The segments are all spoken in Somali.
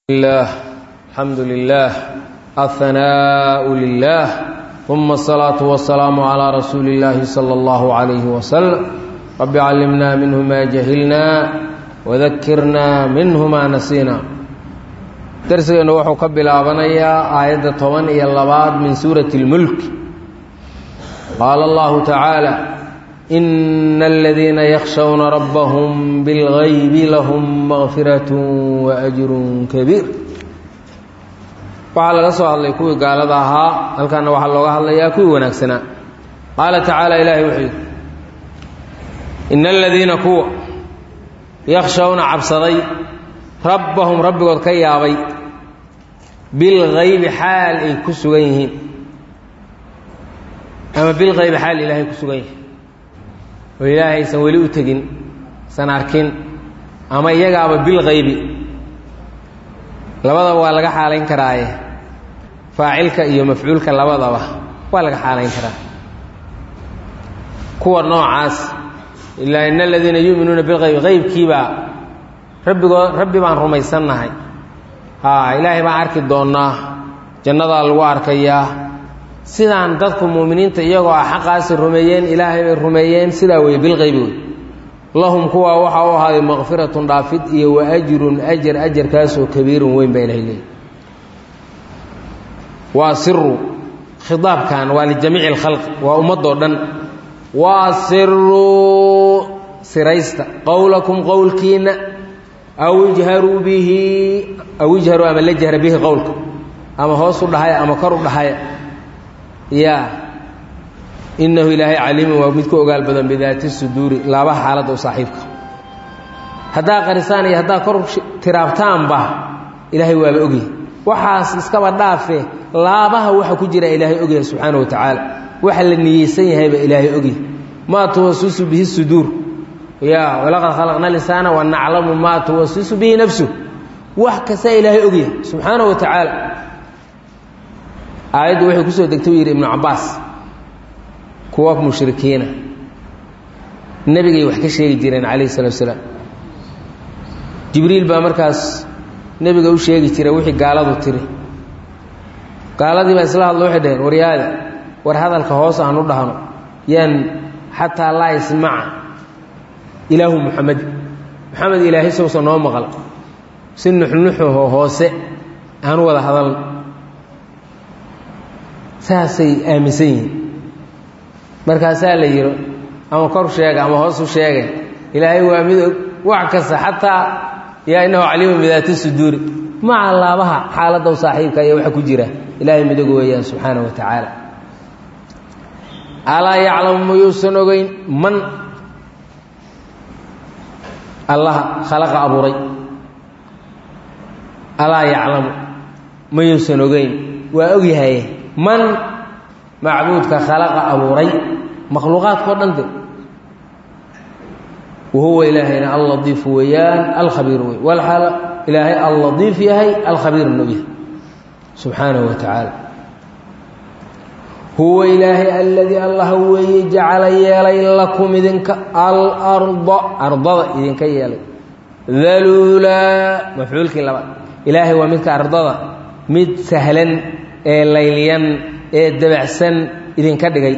الله الحمد لله الثناء لله ثم الصلاة والسلام على رسول الله صلى الله عليه وسلم رب علمنا منه ما جهلنا وذكرنا منه ما نسينا درسنا وحو كبلابنيا آية 10 iyo labaad من سورة الملك قال الله تعالى إن الذين يخشون ربهم بالغيب لهم مغفرة وأجر كبير waxaa laga soo hadlay kuwii gaalada ahaa halkaana waxaa looga hadlayaa kuwii wanaagsanaa qaala tacaala ilaahay wuxuu yidhi ina aladiina kuwa yakshawna cabsaday rabbahum rabbigood ka yaabay bilgaybi xaal ay ku sugan yihiin ama bilgaybi xaal ilaahay ku sugan yihiin oo ilaahay aysan weli u tegin san arkin ama iyagaaba bilgaybi labadaba waa laga xaalayn karaaye faacilka iyo mafcuulka labadaba waa laga xaalayn karaa kuwa noocaas ilaa ina aladiina yu'minuuna bilgaybi qaybkiibaa rabbigood rabbi baan rumaysannahay haa ilaahay baan arki doonnaa jannadaa lagu arkayaa sidaan dadku mu'miniinta iyagoo ah xaqaasi rumeeyeen ilaahay bay rumeeyeen sidaa weeye bilqaybi wey lahum kuwaa waxaa u ahaaday maqfiratun dhaafid iyo wa ajrun ajar ajarkaasoo kabiirun weyn baa ilahay leeyay waa siru khitaabkan waa lijamiici alkhalqi waa ummadoo dhan waa siruu siraysta qowlakum qowlkiinna aw ijharuu bihi aw ijharuu ama la jahra bihi qowlka ama hoos u dhahaya ama kor u dhahaya ya inahu ilaahay caliimun waa mid ku ogaal badan bidaati suduuri laabaha xaaladda u saaxiibka haddaa qarisaan iyo haddaa kor tiraabtaanba ilaahay waaba ogyahay waxaas iskaba dhaafe laabaha waxa ku jira ilaahay ogyahay subxaana wa tacaala waxa la niyeysan yahayba ilaahay ogyahay maa tuwasisu bihi suduur ya walaqad khalaqna lisaana wa naclamu maa tuwasisu bihi nafsu wax kasta ilaahay ogyahay subxaana wa tacaala aayaddu waxay kusoo degtay u yidhi ibnu cabbaas kuwa mushrikiina nebigay wax ka sheegi jireen calayhi salatu salaam jibriil baa markaas nebiga u sheegi jiray wixii gaaladu tiri gaaladii baa isla hadlo waxay dhaheen waryaada war hadalka hoos aan u dhahno yaan xataa laa ismaca ilaahu muxamed moxamed ilaahay sowsa noo maqal si nuxnuxuho hoose aan u wada hadalno saasay aaminsan yihiin markaasaa la yidhi ama kor sheega ama hoos u sheegay ilaahay waa mid og wax kasta xataa yaa inahu caliimun bidaati suduuri maca laabaha xaaladda u saaxiibka iyo waxa ku jira ilaahay midog weeyaan subxaana wa tacaala alaa yaclamu mayuusan ogeyn man allaha khalaqa abuuray alaa yaclamu mayuusan ogeyn waa ogyahay man macbuudka khalaqa abuuray makhluuqaadkao dhan de wahuwa ilaahayna alladiifu weeyaan alkhabiir wey walxaal ilaahay alladiif yahay alkhabiirna u yahay subxaanahu wa tacaala huwa ilaahay aladii allah weeye jacala yeelay lakum idinka alarda ardada idinka yeelay daluulaa mafcuulkii labaad ilaahay waa midka ardada mid sahlan ee layliyan ee dabacsan idinka dhigay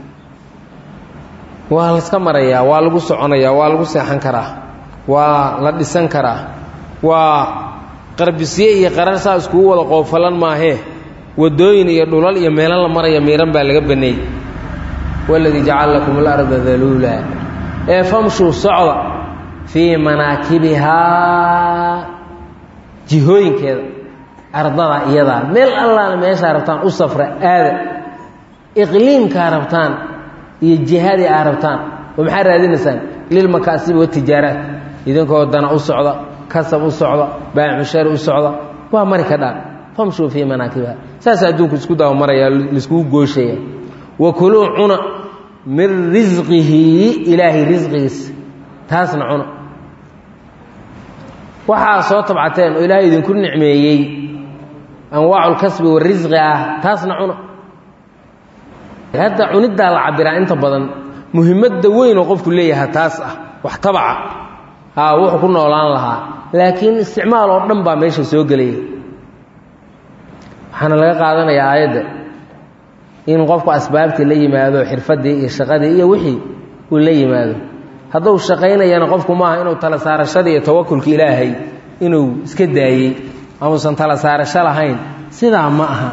waa layska marayaa waa lagu soconayaa waa lagu seexan karaa waa la dhisan karaa waa qarbisye iyo qarar saa iskugu wada qoofalan maahee wadooyin iyo dhulal iyo meelo la maraya miiran baa laga baneeyey waladii jacala lakum alarda daluula ee famshuu socda fii manaakibihaa jihooyinkeeda ardada iyadaa meel allaana meeshaa rabtaan u safra aada iqliimkaa rabtaan iyo jihadii aa rabtaan oo maxaa raadinaysaan lilmakaasibi watijaaraat idinkoo dana u socda kasab u socda baamushari u socda waa mari ka dhaan famshuu fii manaakibiha saas adduunku isku daba maraya laiskugu gooshaya wa kuluu cuna min risqihi ilaahay risqigiisa taasna cuna waxaa soo tabcateen oo ilaahay idinku nicmeeyey anwaaculkasbi warisqi ah taasna cuna hadda cuniddaa la cabiraa inta badan muhimadda weyn oo qofku leeyaha taas ah wax tabaca haa wuxuu ku noolaan lahaa laakiin isticmaal oo dhan baa meesha soo gelaya waxaana laga qaadanayaa aayadda in qofku asbaabtii la yimaado xirfaddii iyo shaqadii iyo wixii uu la yimaado hadduu shaqaynayana qofku maaha inuu tala saarashadii iyo tawakulka ilaahay inuu iska daayey amuusan tala saarasho lahayn sidaa ma aha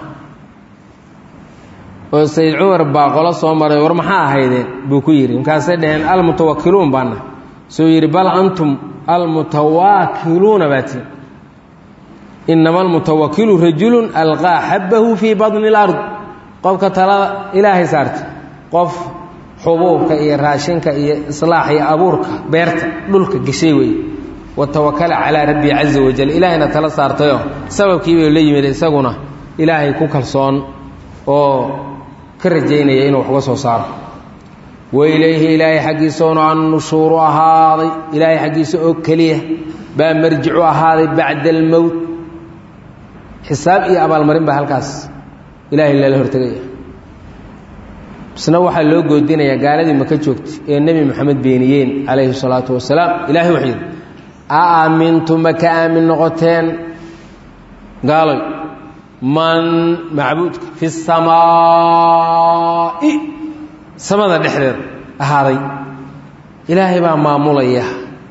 oo sayid cumar baa qolo soo maray war maxaa ahaydeen buu ku yidhi markaasay dhaheen almutawakkiluun baana suu yidhi bal antum almutawaakiluuna baati inama almutawakilu rajulun alqaa xabbahu fii badni اlard qofka talada ilaahay saarta qof xubuubka iyo raashinka iyo islaax iyo abuurka beerta dhulka geshay weeye watawakala calaa rabbii caza wajal ilaahayna tala saartayoo sababkiibay la yimid isaguna ilaahay ku kalsoon oo ka rajaynaya inuu wax uga soo saaro wailayhi ilaahay xaggiisaona annushuuru ahaaday ilaahay xaggiisa oo keliya baa marjicu ahaaday bacda almowt xisaab iyo abaalmarin baa halkaas ilaahay lala hortegaya isna waxaa loo goodinayaa gaaladii maka joogtay ee nebi moxamed beeniyeen calayhi salaatu wasalaam ilahay wuxuu yidhi a aamintu ma ka aamin noqoteen gaaloy man macbuudka fi samaa'i samada dhexdeeda ahaaday ilaahay baa maamulaya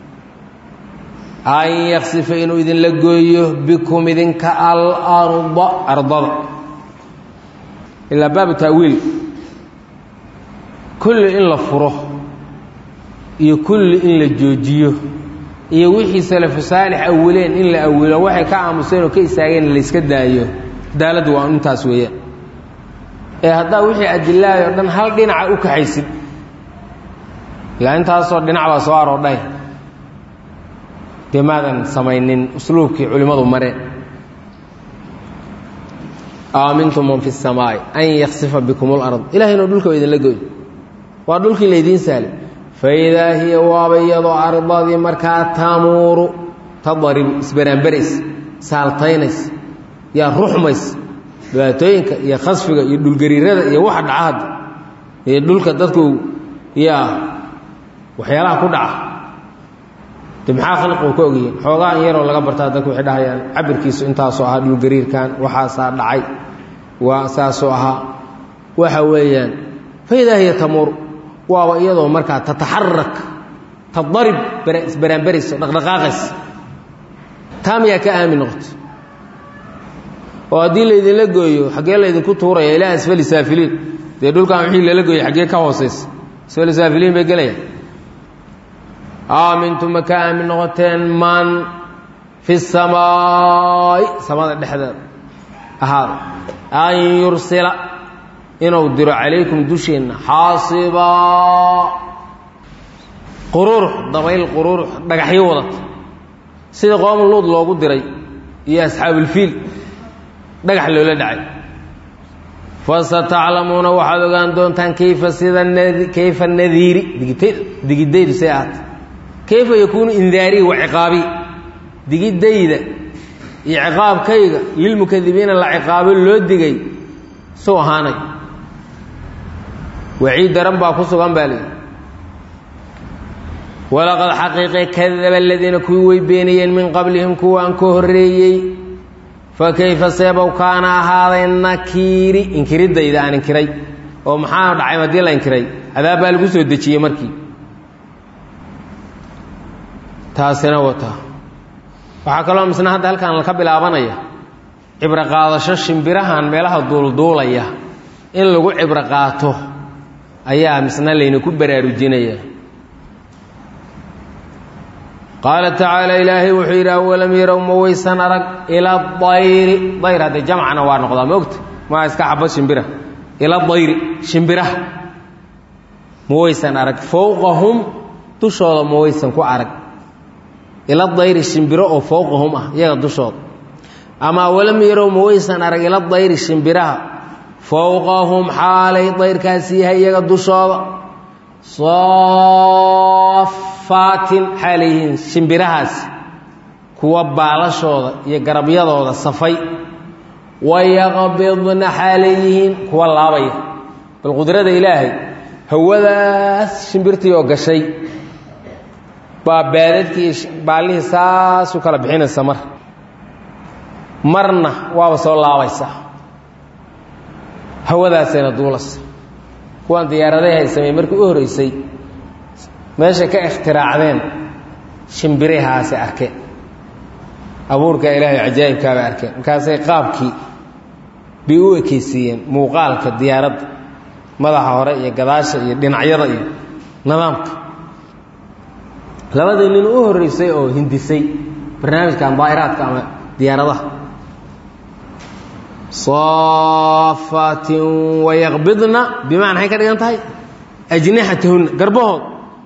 an yaksifa inuu idinla gooyo bikum idinka alarda ardada ilaa baabu taawiil kulli in la furo iyo kulli in la joojiyo iyo wixii salafu saalix awileen in la awilo waxay ka aamuseen oo ka istaageen layska daayo cadaaladdu waa intaas weeyaan ee haddaa wixii adilaay oo dhan hal dhinaca u kaxaysid ilaa intaasoo dhinac baa soo aroodhay dee maadan samaynin usluubkii culimmadu mareen aamintum man fi الsamaa'i an yaksifa bikum اlard ilahay inuu dhulka idinla goy waa dhulkii laydiin saalay faidaa hiya waaba iyadoo ardadii markaa tamuuru tadaribu isbaraanbarays saaltaynays yaa ruxmays dhibaatooyinka iyo khasfiga iyo dhulgariirada iyo waxa dhaca hadda iyo dhulka dadku yaa waxyaalaha ku dhaca de maxaa khalqigu ka ogyihiin xoogaa in yaroo laga bartaa dadku waxay dhahayaan cabirkiisu intaasoo ahaa dhulgariirkan waxaasaa dhacay waa saasoo ahaa waxa weeyaan faidaa hiya tamuur waaba iyadoo markaa tataxarak tadarib isbaraanbarayso dhaqdhaqaaqays taa miyaa ka aamin noqoto oo haddii laydinla gooyo xaggee laydinku tuuraya ilaa asfali saafiliin dee dhulkan wixii lala gooyay xaggee ka hoosaysa asfali saafiliin bay gelayaan aamintu ma ka aamin noqoteen man fi samaa'i samada dhexdeeda ahaada an yursila inuu diro calaykum dusheenna xaasibaa qururux dabayl qururux dhagaxyo wadata sida qoom luud loogu diray iyo asxaabulfiil dhagax loola dhacay fasataclamuuna waxaad ogaan doontaan kayfa sida kayfa nadiiri digidaydu say ahaata kayfa yakuunu indaarii wa ciqaabii digidayda iyo ciqaabkayga lilmukadibiina la ciqaabo loo digay suu ahaanay waciid daran baa ku sugan baa leeyi walaqad xaqiiqe kadaba aladiina kuwii way beeniyeen min qablihim kuwaan ka horreeyey fa kayfa seebow kaana ahaaday nakiiri inkiridayda aan inkiray oo maxaa dhacay haddii la inkiray cadaab baa lagu soo dejiyey markii taasina wata waxaa kaloo misna hadda halkan ka bilaabanaya cibro qaadasho shimbirahan meelaha duulduulaya in lagu cibro qaato ayaa misna layna ku baraarujinaya qaala tacaala ilaahay wuxuu yidhi awalam yarow ma waysan arag ila dayri dayr haddee jamcana waa noqdaa ma ogta maa iska xabo shimbira ila dayri shimbiraha ma waysan arag fowqahum dushooda ma waysan ku arag ila dayri shimbiro oo fowqahum ah iyaga dushooda ama awalam yarow ma waysan arag ila dayri shimbiraha fowqahum xaalay dayrkaasi yahay iyaga dushooda saafaatin xaalayyihiin shimbirahaasi kuwa baalashooda iyo garabyadooda safay wayaqbidna xaalayyihiin kuwa laabaya bal qudrada ilaahay hawadaas shimbirtii oo gashay baa baadadkii baallihii saas u kala bixinaysa mar marna waaba soo laabaysaa hawadaasayna duulasa kuwaan diyaaradaha ay sameeyey markii u horreysay meeshay ka ikhtiraacdeen shimbirahaasi arkeen abuurka ilaahay cajaa'ibkaabay arkeen markaasay qaabkii bay u ekeysiiyeen muuqaalka diyaaradda madaxa hore iyo gadaasha iyo dhinacyada iyo nidaamka labadii nin u horreysay oo hindisay barnaamijkan daa'iraadka ama diyaaradaha saafaatin wayaqbidna bimacna maxay ka dhigan tahay ajnixatahunna garbahood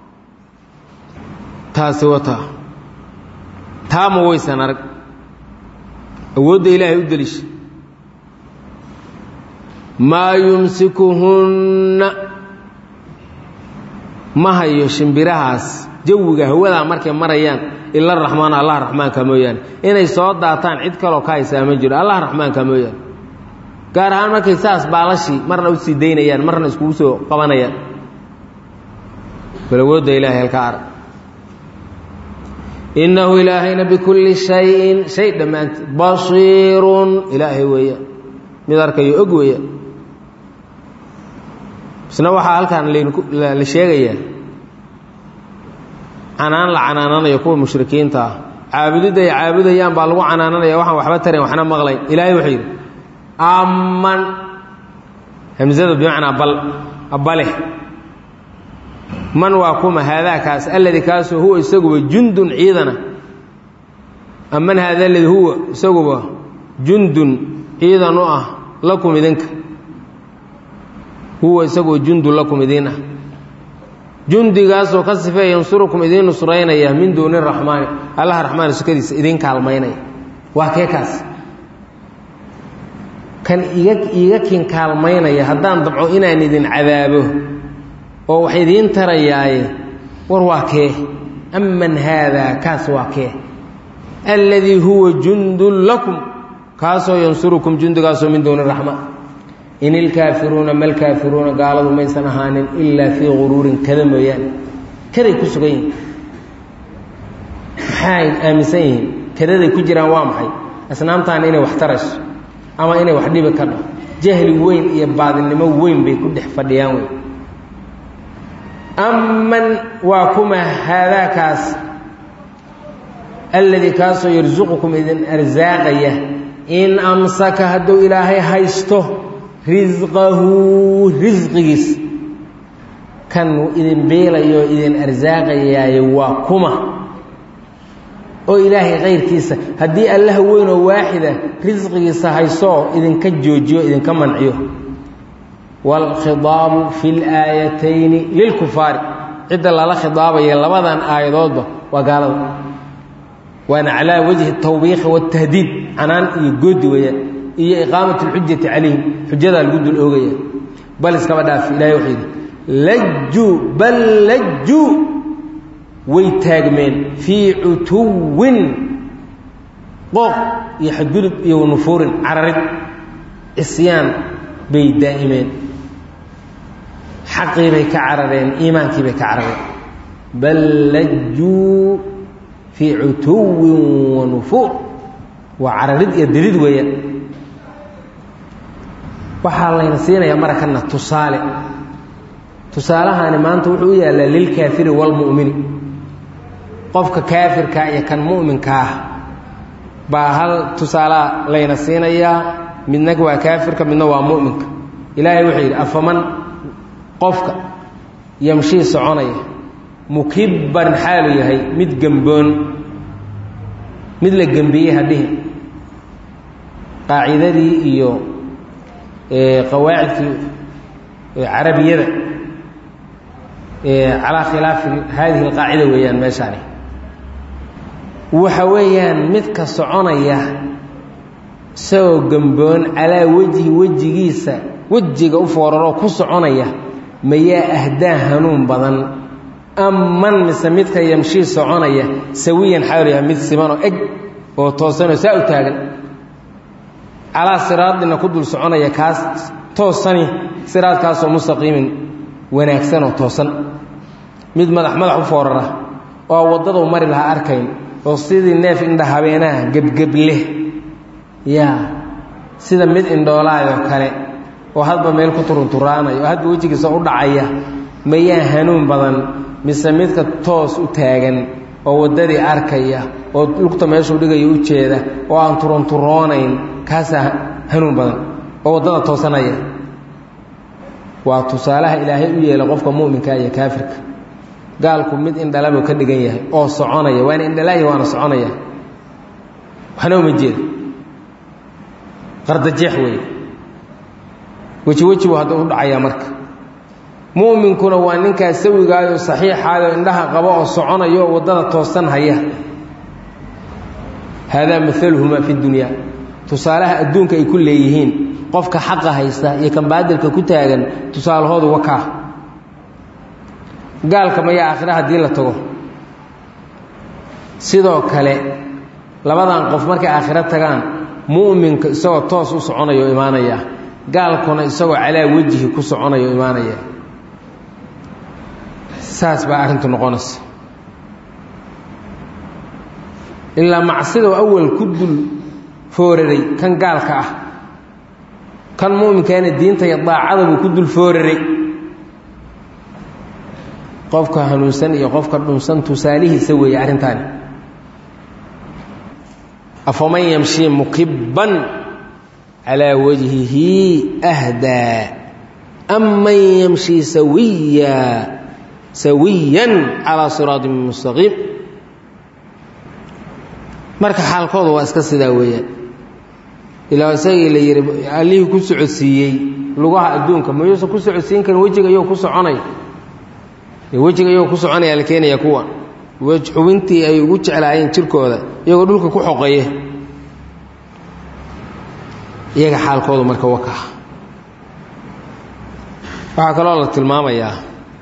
taasi wataa taama waysan arag awoodda ilaahay u delisha maa yumsikuhunna ma hayo shimbirahaas jawiga hawadaa markay marayaan ila raxmaan allah raxmaanka mooyaane inay soo daataan cid kaloo ka haysaa ma jiro allah raxmaanka mooyaane gaar ahaan markay saas baalashii marna u sii daynayaan marna iskugu soo qabanayaan bal awoodda ilaahay halka arag innahu ilaahayna bikulli shayin shay dhammaanteed basiirun ilaahay weeyaan mid arkayo og weeyaan isna waxaa halkaan la sheegayaa canaan la canaananayo kuwa mushrikiinta ah caabudidda ay caabudayaan baa lagu canaananaya waxaan waxba tarayn waxna maqlayn ilaahay wuxuu yidhi amman hamsada bimacnaa bal bale man waa kuma haadaakaas alladii kaasoo huwa isaguba jundun ciidana aman haada alladii huwa isaguba jundun ciidan u ah lakum idinka huwa isaguba jundun lakum idin ah jundigaasoo ka sifeeya yansurukum idiin nusraynaya min duuni raxmaani allaha raxmaan sukadiisa idiin kaalmaynaya waa kee kaas kan iga iiga kin kaalmaynaya haddaan dabco inaan idin cadaabo oo wax idiin tarayaaye war waa kee aman haadaa kaas waa kee alladii huwa jundun lakum kaasoo yansurukum jundigaasoo min duuni raxma in ilkaafiruuna malkaafiruuna gaaladu maysan ahaanin ilaa fii guruurin kada mooyaane kaday ku sugan yihiin maxay aaminsan yihiin kadaday ku jiraan waa maxay asnaamtaan inay wax tarayso ama inay wax dhibi ka dhaho jahli weyn iyo baadinimo weyn bay ku dhex fadhiyaan wey aman waa kuma haadaakaas alladii kaasoo yarsuqukum idin arsaaqaya in amsaka hadduu ilaahay haysto risqahu risqigiis kan idin beelayo idin arsaaqayaayo waa kuma oo ilaahay kayrkiisa haddii allah weynoo waaxida risqigiisa haysoo idinka joojiyo idinka manciyo waalkhidaabu fi laayatayni lilkufaari cidda lala khidaabaya labadan aayadoodba waa gaalada waana calaa wajhi tawbiikhi waatahdiid canaan iyo goodi weeyaan iyo iqaamat alxujati calayhim xujadaa lagu dul oogaya bal iskaba dhaafi ilahay wuxuu yidhi lajjuu bal lajjuu way taagmeen fii cutuwin qooq iyo xadgudub iyo nufuurin cararid cisyaan bay daa'imeen xaqii bay ka carareen iimaankii bay ka carareen bal lajjuu fii cutuwin wa nufuur waa cararid iyo didid weeyaan waxaa layna siinayaa marakana tusaale tusaalahaani maanta wuxuu u yaallaa lilkaafiri waalmu'mini qofka kaafirkaa iyo kan mu'minka ah baa hal tusaalaa layna siinayaa midna waa kaafirka midna waa mu'minka ilaahay wuxuu yidhi afaman qofka yamshii soconaya mukibban xaalu yahay mid gemboon mid la gembiyey hadhihi qaacidadii iyo qawaacidkii carabiyada calaa khilaafi haadihi alqaacida weeyaan meeshaani waxa weeyaan midka soconaya isagoo gemboon calaa wejhi wejigiisa wejiga u fooraroo ku soconaya mayaa ahdaa hanuun badan aman mise midka yamshii soconaya sawiyan xaal yahay mid simanoo eg oo toosanoo saa u taagan calaa siraadina ku dul soconaya kaas toosani siraadkaasoo mustaqiimin wanaagsan oo toosan mid madax madax u foorara oo waddaduu mari lahaa arkayn oo sidii neef indha habeenaha gebgebleh yaa sida mid indhoolaayoo kale oo hadba meel ku turunturaanaya oo hadba wejigiisa u dhacaya mayaa hanuun badan mise midka toos u taagan oo waddadii arkaya oo lugta meeshuu dhigayo u jeeda oo aan turunturoonayn kaasaa hanuun badan oo waddada toosanaya waa tusaalaha ilaahay u yeela qofka mu'minka iyo kaafirka gaalku mid indhalabuu ka dhigan yahay oo soconaya waana indhalaahi waana soconaya waxna uma jeeda qardajeex weeye weji weji buu hadda u dhacayaa marka mu'minkuna waa ninkaas sawigaayo saxiixaayo indhaha qabo oo soconayo oo waddada toosan haya haadaa maaluhumaa fi dunyaa tusaalaha adduunka ay ku leeyihiin qofka xaqa haysta iyo kan baadilka ku taagan tusaalahoodu wakaa gaalka mayaa aakhira haddii la tago sidoo kale labadan qof markay aakhiro tagaan mu'minka isagoo toos u soconayo imaanaya gaalkuna isagoo calaa wejihi ku soconayo imaanaya saas baa arrintu noqonaysa ilaa macsidoo awal ku dul fooraray kan gaalka ah kan mu'minkaana diinta iyo daacada buu ku dul fooraray qofka hanuunsan iyo qofka dhunsan tusaalihiisa weeye arrintaani afaman yamshii mukibban calaa wajhihi ahdaa am man yamshii sawiya sawiyan calaa siraatin mustaqiim marka xaalkooda waa iska sidaa weeyaan ilaa isagii la yidhi allihii ku socodsiiyey lugaha adduunka mayuusan ku socodsiin karin wejiga iyou ku soconay wejiga iyagoo ku soconaya la keenaya kuwa xubintii ay ugu jeclaayeen jirkooda iyagoo dhulka ku xoqeeye iyaga xaalkoodu marka waka waxaa kaloo la tilmaamayaa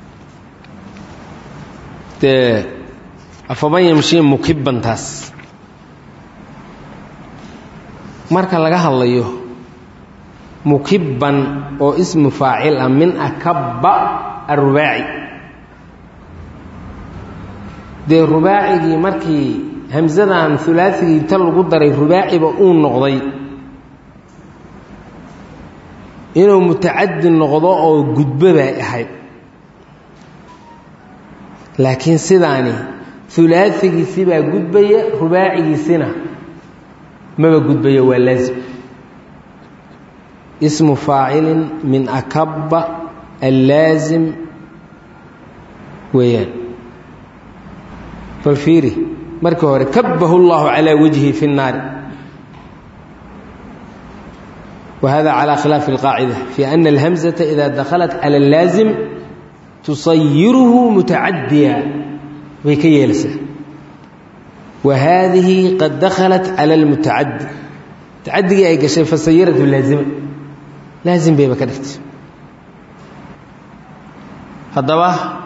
dee afaman yamshii mukibbantaas marka laga hadlayo mukibban oo ismu faacil ah min akabba arubaaci dee rubaacigii markii hamsadan ulaaigii ta lagu daray rubaaciba uu noqday inuu mutacadi noqdo oo gudbo bay ahayd laakiin sidaani ulaaثigiisi baa gudbaya rubaacigiisina maba gudbaya waa laazim ismu faacilin min akaba allaazim weeyaan bal fiiri markii hore kabahu اllahu calىa wajhi fi الnaari whada calى khilaafi اlqaacida fi ana اlhamزaةa ida dakhalat calى اllaazim tusayiruhu mutacadiya bay ka yeelaysaa wa haadihi qad dakhalat calى اlmutacadi mutacadigii ay gashay fasayiratu laazima laazim bayba ka dhigtay haddaba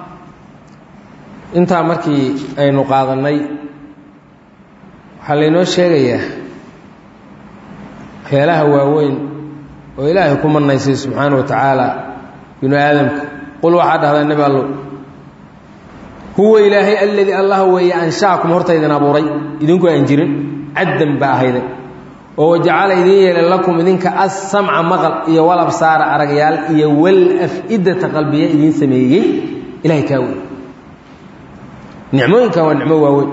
intaa markii aynu qaadannay waxaa laynoo sheegayaa waxyaalaha waaweyn oo ilaahay ku manaysay subxaana wa tacaala binu aadamka qul waxaa dhahdaa nebi allow huwa ilaahay alladii allah weeye anshaakum horta idin abuuray idinku aan jirin caddan baa ahayday oo wajacala idin yeelay lakum idinka assamca maqal iyo walabsaara aragyaal iyo walaf-idata qalbiya idiin sameeyey ilahay kaa wey nicmooyinkan waa nicmo waaweyn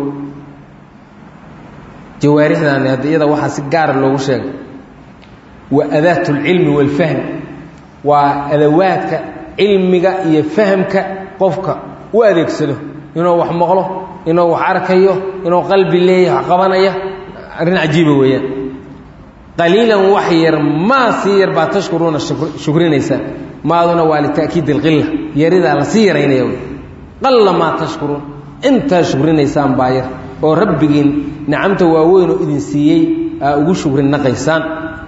jawaarixdan hadda iyada waxaa si gaara loogu sheegay waa adaat اlcilmi wاlfahm waa adawaadka cilmiga iyo fahamka qofka u adeegsado inuu wax maqlo inuu wax arkayo inuu qalbi leeyahay wax qabanaya arrin cajiiba weeyaan qaliilan wax yar maa sii yar baa tashkuruuna shukrinaysaa maaduna waa lita'kiid اlqila yaridaa la sii yaraynaya wy qalla maa tashkuruun intaa shukrinaysaan baa yar oo rabbigiin nicamta waaweynoo idin siiyey aa ugu shukrin naqaysaan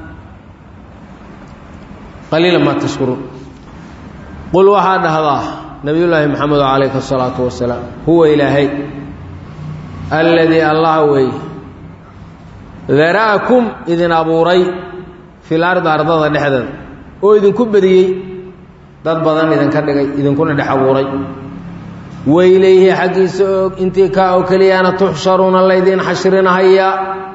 qaliila maa tashkuruun qul waxaa dhahdaa nabiyullaahi maxamedo calayhi asalaatu wasalaam huwa ilaahay alladii allah wey dara'akum idin abuuray fil ardi ardada dhexdeeda oo idinku badiyey dad badan idinka dhigay idinkuna dhex abuuray wailayhi xaggiisa og intii kaa oo keliyaana tuxsharuuna laydiin xashrinahayaa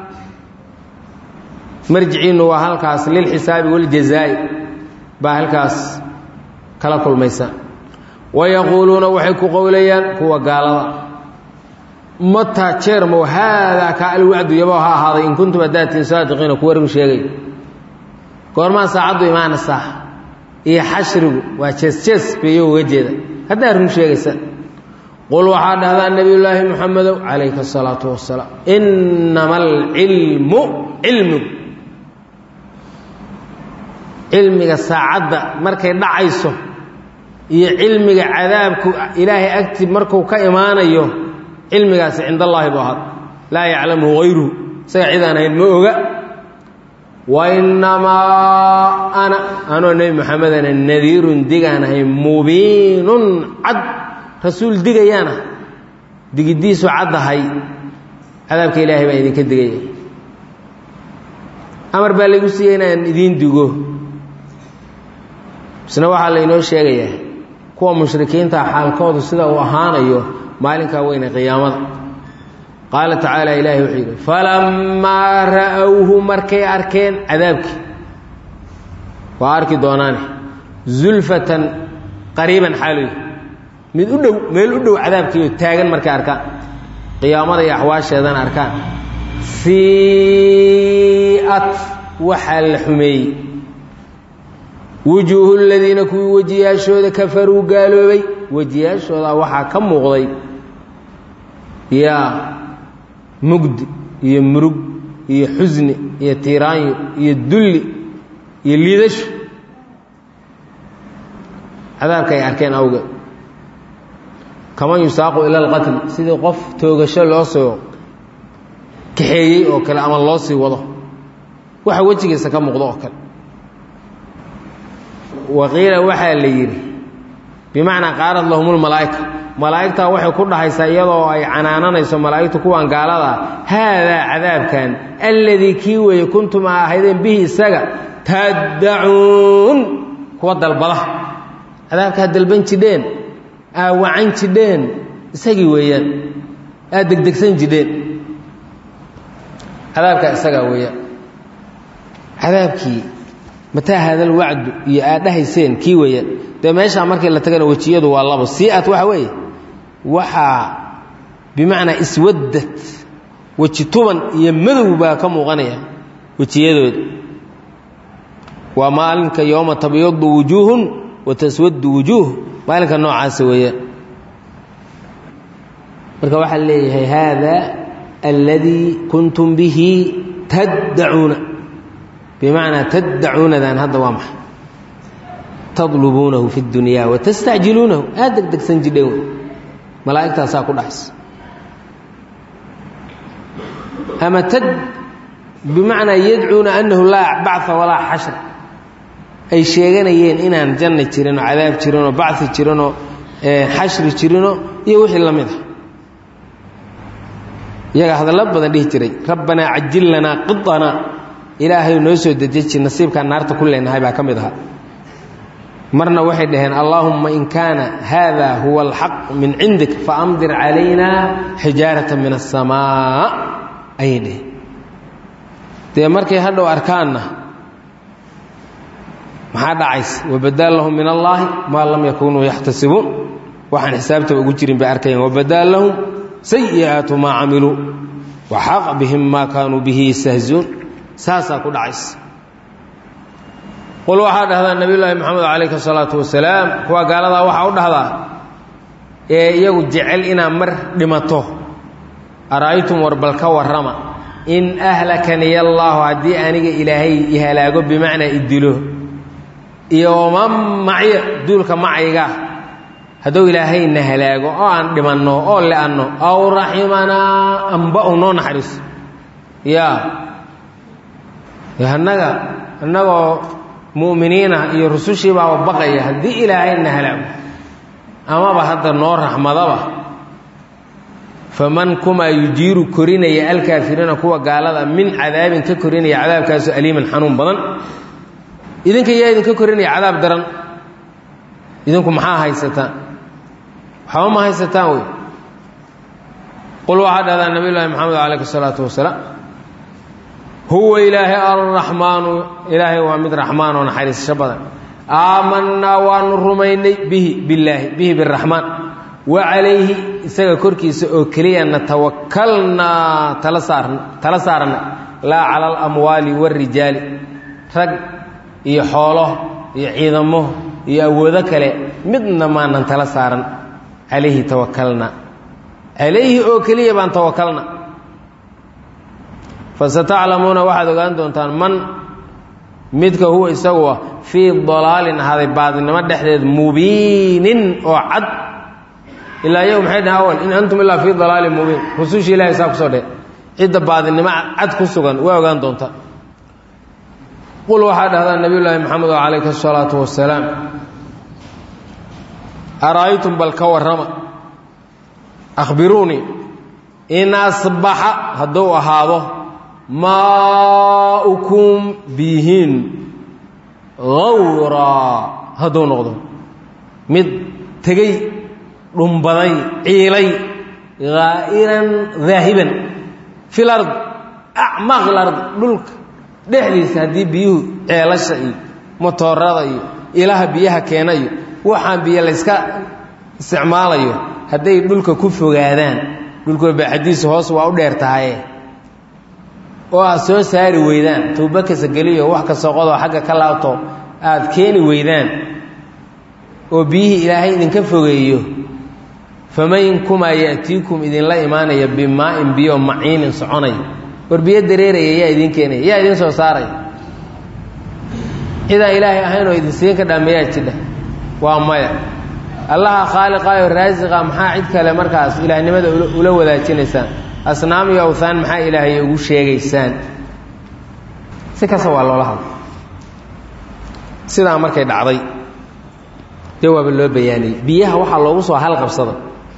marjiciinnu waa halkaas lilxisaabi waljazaa'i baa halkaas kala kulmaysa wayaquuluuna waxay ku qowlayaan kuwa gaalada mataa jeermow haadaa kaa alwacdu yabo ha ahaaday in kuntum hadaatiin saadiqiina kuwa run sheegay goormaa saacaddu imaanaysaa iyo xashrigu waa jees jees beeyo uga jeeda haddaad run sheegaysa qul waxaa dhahdaa nebiyullaahi muxamedow calayka asalaatu wasalaam innama alcilmu cilmigu cilmiga saacadda markay dhacayso iyo cilmiga cadaabku ilaahay agti markuu ka imaanayo cilmigaasi cind allaahi buu ahaad laa yaclamuhu hayruhu isaga cid aan hayn ma oga wa innamaa ana anoo nebi moxamedana nadiirun digaan ahay mubiinun cad rasuul digayaana digiddiisu caddahay cadaabka ilaahay baan idinka digaya amar baa laygu siiyey inaan idiin digo isna waxaa laynoo sheegayaa kuwa mushrikiinta xaalkoodu sida uu ahaanayo maalinkaa weyne qiyaamada qaala tacaala ilaahay wuxuu yidhi falammaa ra'owhu markay arkeen cadaabkii waa arki doonaane zulfatan qariiban xaaluy mid u dhow meel u dhow cadaabkiioo taagan markay arkaan qiyaamada iyo axwaasheedan arkaan sii'at waxaa la xumeeyey wujuuhu ladiina kuwii wejiyaashooda kafaruu gaaloobay wejiyaashooda waxaa ka muuqday yaa mugdi iyo murug iyo xusni iyo tiiraanyo iyo dulli iyo liidasho cadaabka ay arkeen awgeed kaman yusaaqu ila alqatl sidii qof toogasho loo soo kaxeeyey oo kale ama loo sii wado waxa wejigiisa ka muuqdo oo kale waqiila waxaa la yidhi bimacnaa qaarad lahum lmalaa'ika malaa'igtaa waxay ku dhahaysaa iyadoo ay canaananayso malaa'igtu kuwan gaalada haadaa cadaabkan alladii kii weeye kuntum a ahaydeen bihi isaga taddacuun kuwa dalbada cadaabka ad dalban jidheen aa wacan jidheen isagii weeyaan aad degdegsan jidheen cadaabkaa isagaa weeyaan cadaabkii mataa haadal wacdu iyo aad dhahayseen kii weeyaan dee meeshaa markii la tagana wejiyadu waa labo sii'at waxa weeye waxaa bimacnaa iswadad weji tuban iyo madow baa ka muuqanaya wejiyadooda waa maalinka yooma tabyadu wujuuhun wa taswadu wujuuh maalinka noocaasa weeyaan marka waxaa leeyahay haada alladii kuntum bihi taddacuuna bimacnaa taddacuunadan hadda waa maxay tadlubuunahu fi اdunyaa watastacjiluunahu aad degdegsan jidheen wey malaa'igtaasaa ku dhacaysa ama tad bimacnaa yadcuuna annahu laa bacثa walaa xashra ay sheeganayeen inaan janna jirinoo cadaab jirinoo bacثi jirinoo xashri jirinoo iyo wixii la mid a iyaga hadallo badan dhihi jiray rabbanaa cajil lanaa qiطanaa ilaahay noo soo dedeji nasiibkaan naarta ku leenahay baa ka mid ahaa marna waxay dhaheen allaahumma in kaana haada huwa alxaq min cindik faamdir calayna xijaarata min aلsamaa ayay dhaheen dee markay hadhow arkaanna maxaa dhacaysa wabadaal lahum min allaahi maa lam yakunuu yaxtasibuun waxaan xisaabtaba ugu jirin bay arkayaan wabadaal lahum sayi'aatu maa camiluu waxaqa bihim maa kaanuu bihi yastahziuun saasaa ku dhacaysa qul waxaa dhahdaa nebiyullaahi moxamed calayhi asalaatu wasalaam kuwa gaaladaa waxaa u dhahdaa ee iyagu jecel inaad mar dhimato ara'aytum warbal ka warrama in ahlakaniya allaahu haddii aniga ilaahay i halaago bimacnaa i dilo iyo waman macya duulka macayga hadduu ilaahayna halaago oo aan dhimanno oo le'anno aw raximanaa amba u noo naxariiso yaa annaga annagoo mu'miniina iyo rusushii baaba baqaya haddii ilaahayna halaago amaba hadda noo raxmadaba faman kumaa yujiiru korinaya alkaafiriina kuwa gaalada min cadaabin ka korinaya cadaabkaasoo aliiman xanuun badan idinka yaa idinka korinaya cadaab daran idinku maxaa haysataan waxba ma haysataan wey qul waxaa dhahdaa nabiy llaahi maxamed calayhi salaatu wasalaam huwa ilaahay alraxmaanu ilaahay waa mid raxmaan oo naxariisasho badan aamanaa waanu rumaynay bihi billaahi bihi biraxmaan wa calayhi isaga korkiisa oo keliya natawakalnaa tala saarn tala saarna laa cala alamwaali waarijaali rag iyo xoolo iyo ciidamo iyo awoodo kale midna maanan tala saaran calayhi tawakalna calayhi oo keliya baan tawakalna fasataclamuuna waxaad ogaan doontaan man midka huwa isagu ah fii dalaalin ahaaday baadinimo dhexdeed mubiinin oo cad ilaa iyagu maxay dhahen awal in antum ilaa fii dalaalin mubiin rusushii ilahay saa kusoo dheh cidda baadinimo cad ku sugan waa ogaan doontaa qul waxaa dhahdaa nabiy llaahi maxamed oo calayhi asalaatu wasalaam ara'aytum bal ka warrama akhbiruunii in asbaxa hadduu ahaado maaukum biyihiin hawraa hadduu noqdo mid tegey dhumbaday ciilay haa'iran daahiban fi lard acmaaq lard dhulka dhexdiisa haddii biyuhu ceelasha iyo motoorada iyo ilaha biyaha keena iyo waxaan biyo layska isticmaalayo hadday dhulka ku fogaadaan dhulkuwa baaxadiisu hoos waa u dheer tahaye oo aad soo saari weydaan tuubo kasa geliyo wax kasta qodoo xagga ka laabto aad keeni weydaan oo biyihii ilaahay idinka fogeeyo faman kumaa ya'tiikum idinla imaanaya bimaa'in biyo maciinin soconaya war biyo dareeraya yaa idiin keenaya yaa idiin soo saaraya cidaan ilaahay ahaynoo idin siin ka dhameeyaa jidha waa maya allaha khaaliqaayo raasiqa maxaa cid kale markaas ilaahnimada ula wadaajinaysaan asnaam iyo awthaan maxaa ilaahay ugu sheegaysaan si kasta waa loola hadla sidaa markay dhacday jawaaba loo bayaaniyey biyaha waxaa loogu soo halqabsada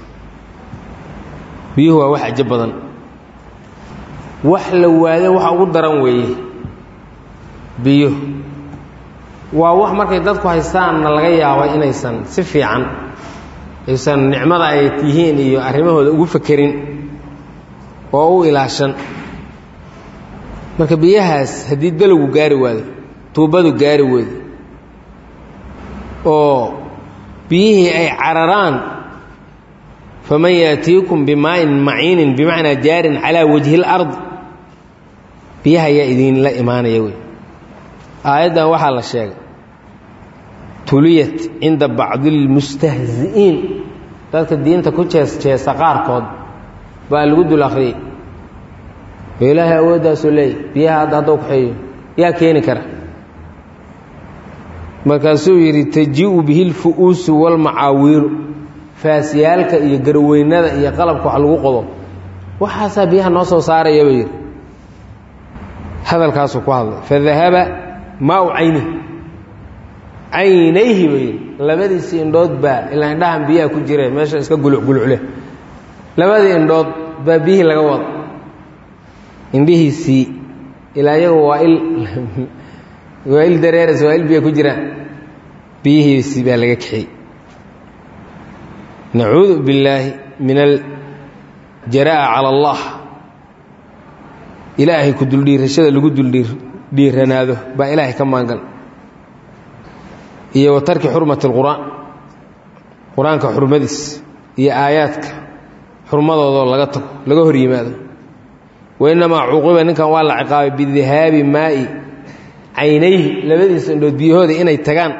biyuhu waa wax cajo badan wax la waado waxa ugu daran weeye biyo waa wax markay dadku haystaanna laga yaabo inaysan si fiican aysan nicmada ay yihiin iyo arrimahooda ugu fekerin oo u ilaashan marka biyahaas haddii dalogu gaari waado tuubadu gaari weydo oo biyihii ay cararaan faman yaatiikum bimaa'in maciinin bimacnaa jaarin calaa wajhi اlard biyaha ayaa idinla imaanaya wey aayaddan waxaa la sheegay tuliyat cinda bacdi اlmustahzi'iin dadka diinta ku jees jeesa qaarkood baa lagu dul akhriyey oo ilaahay awooddaasuu leeyay biyaha hadda haddou kaxeeyo yaa keeni kara markaasuu yidhi taji-u bihi lfu'uusu walmacaawiilu faasyaalka iyo garweynada iyo qalabka wax lagu qodo waxaasaa biyaha noo soo saaraya buu yidhi hadalkaasuu ku hadlay fadahaba maau caynih caynayhi buu yidhi labadiisii indhood baa ilaa indhahan biyaha ku jira meesha iska gulucgulucleh labadii indhood baa biyihii laga wada indhihiisii ilaa iyagu waa il waa il dareeras waa il biya ku jiraan biyihiisii baa laga kaxiyey nacuudu billaahi min aljaraa'a cala allah ilaahay ku duldhiirashada lagu duldhiiranaado baa ilaahay ka maangal iyo wa tarki xurmati اlqur'aan qur-aanka xurmadiis iyo aayaadka xurmadoodoo laga tago laga hor yimaado wainamaa cuuqiba ninkan waa la ciqaabay bidihaabi maa'i caynayhi labadiisa indhood biyahooda inay tagaan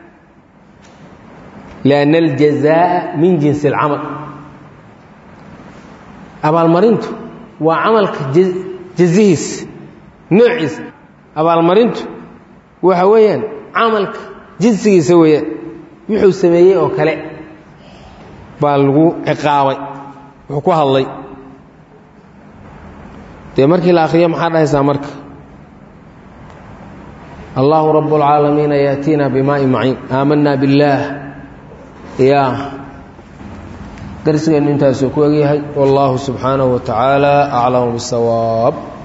lianna aljazaa'a min jinsi alcamal abaalmarintu waa camalka jazihiis noociisa abaalmarintu waxa weeyaan camalka jinsigiisa weeyaan wuxuu sameeyey oo kale baa lagu ciqaabay wuxuu ku hadlay dee markii la akhriyo maxaa dhahaysaa marka allahu rab اlcaalamiina yaأtiina bimaaءi maciin aamanaa biاllaah ya darsigeenu intaasuu ku egyahay wاllahu subxaanaه wa tacaala aclamu bالsawaab